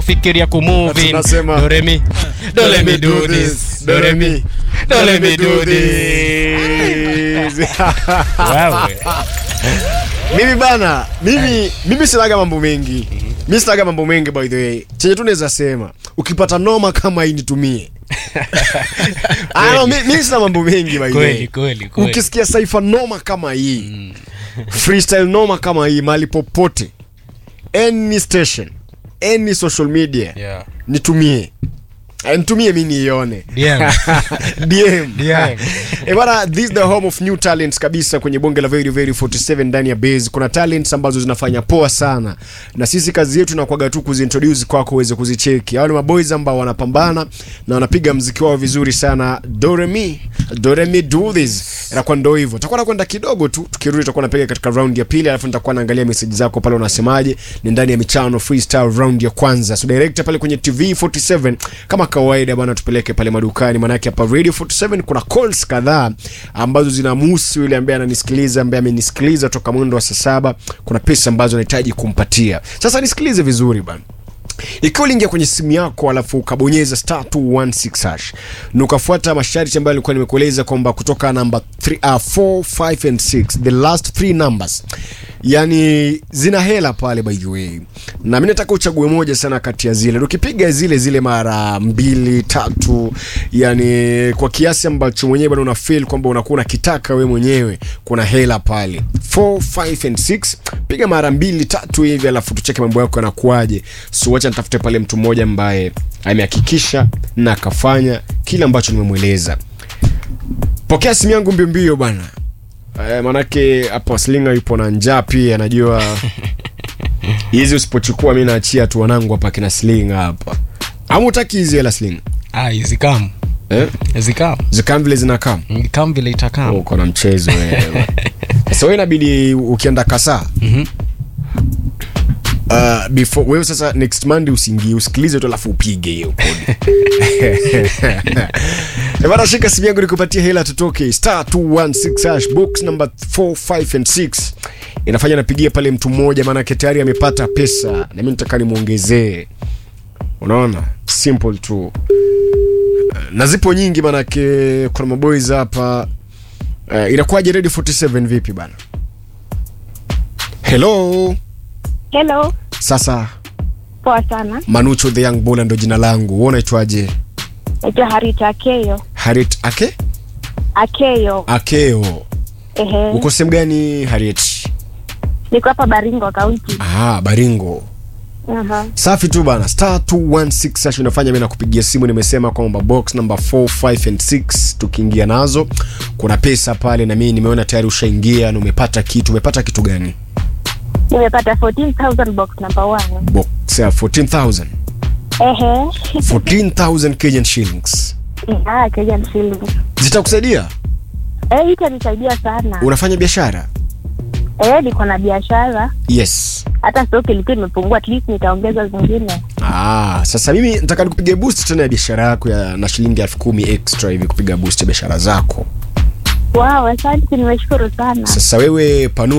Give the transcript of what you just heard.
fikiria kumove in. Tunasema- Do re mi do let me do this do re mi do let me do this Wewe. mimi bana mimi mimi sinaga mambo mengi mi sinaga mambo mengi by the way chenye tu naweza sema ukipata noma kama hii nitumie Ah, no, mi, mi sina mambo mengi by the way Kweli, kweli, kweli. ukisikia saifa noma kama hii freestyle noma kama hii mahali popote any station any social media Yeah. nitumie Eh, nitumie mi niione DM. DM. DM. Eh, bana, this is the home of new talents kabisa kwenye bonge la very very 47 ndani ya base kuna talents ambazo zinafanya poa sana na sisi kazi yetu inakuwaga tu kuzintroduce kwako uweze kuzicheki hao ni maboys ambao wanapambana na wanapiga mziki wao vizuri sana doremi doremi do this inakuwa ndo hivyo tutakuwa nakwenda kidogo tu tukirudi tutakuwa napiga katika round ya pili alafu nitakuwa naangalia message zako pale unasemaje ni ndani ya michano freestyle round ya kwanza so director pale kwenye tv 47 kama kawaida bwana tupeleke pale madukani manake hapa radio 47 kuna calls kadhaa ambazo zinamhusu yule ambaye ananisikiliza ambaye amenisikiliza toka mwendo wa saa saba kuna pesa ambazo nahitaji kumpatia sasa nisikilize vizuri bana ikiwa uliingia kwenye simu yako alafu ukabonyeza star 216 hash na ukafuata masharti ambayo alikuwa nimekueleza kwamba kutoka namba 3 uh, 4 5 and 6 the last three numbers yani zina hela pale by the way na mi nataka uchague moja sana kati ya zile ukipiga zile zile mara mbili tatu yani kwa kiasi ambacho mwenyewe bado una feel kwamba unakuwa unakitaka we mwenyewe kuna hela pale 4 5 and 6 piga mara mbili tatu hivi alafu tucheke mambo yako yanakuaje so wacha nitafute pale mtu mmoja ambaye amehakikisha na akafanya kile ambacho nimemweleza pokea simu yangu mbio mbio bwana eh, manake hapo slinga yupo na njaa pia najua hizi usipochukua mi naachia tu wanangu hapa kina slinga hapa ama utaki hizi hela slinga Ah, zikam eh? zikam zikam vile zinakaa kam vile itakam uko na mchezo wewe sasa wewe inabidi ukienda kasaa Mhm. Uh, before wewe sasa next monday usingie usikilize tu alafu upige hiyo kodi Eh, bana shika simu yangu nikupatie hela tutoke star 216 hash box number 4 5 and 6 inafanya napigia pale mtu mmoja maanake tayari amepata pesa na mimi nataka nimwongezee unaona simple tu na zipo nyingi manake kuna maboys hapa uh, inakuwaje ready 47 vipi bana hello Hello, sasa poa sana. manucho the young bola ndo jina langu wewe unaitwaje Naitwa Harita Akeyo. harit ake Akeyo. akeo Ehe. uko sehemu gani harit Niko hapa Baringo County. ah baringo Aha. safi tu bana star 216 hash unafanya mimi nakupigia simu nimesema kwamba box number 4 5 and 6 tukiingia nazo kuna pesa pale na mimi nimeona tayari ushaingia na umepata kitu umepata kitu gani Nimepata 14,000 box number 1. box ya 14000 Ehe. 14000 Kenyan shillings Ah, Kenyan shillings. zitakusaidia Eh, hii itanisaidia sana. unafanya biashara Eh, niko na biashara. yes Hata stock ilikuwa imepungua, at least nitaongeza zingine. Ah, sasa mimi nataka nikupigia boost tena ya biashara yako ya na shilingi elfu kumi extra hivi kupiga boost ya biashara zako. Wow, asante, nimeshukuru sana. Sasa wewe panua